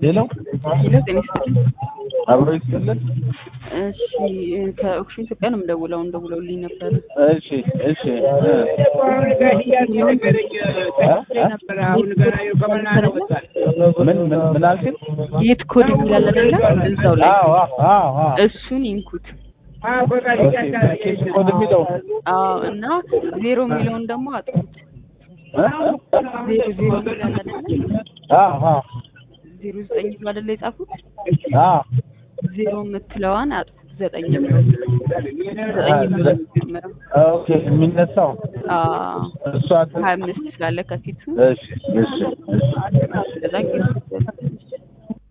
ሌላው ሄሎ ጤና ይስጥልኝ። አብሮ ይስጥልን። እሺ ከኦክሽን ኢትዮጵያ ነው የምደውለው። እንደውለውልኝ ነበር። እሺ እሺ ምን ምን ምን አልሽኝ? የት ኮድ የሚላል አይደለ? እዛው ላይ አዎ አዎ አዎ እሱን ይንኩት። ኬስ ኮድ የሚለው አዎ እና ዜሮ የሚለውን ደግሞ አጥፉት። እ? ዜሮ ዜሮ የሚላል አይደለ? አዎ አዎ ዜሮ ዘጠኝ ብሎ አይደለ የጻፉት? አዎ ዜሮ የምትለዋን አጥፉት። ዘጠኝ ብሎ ዘጠኝ ብሎ የሚጀምረው ኦኬ የሚነሳው አዎ እሷ ሀያ አምስት ስላለ ከፊቱ እሺ እሺ እሺ ከዛ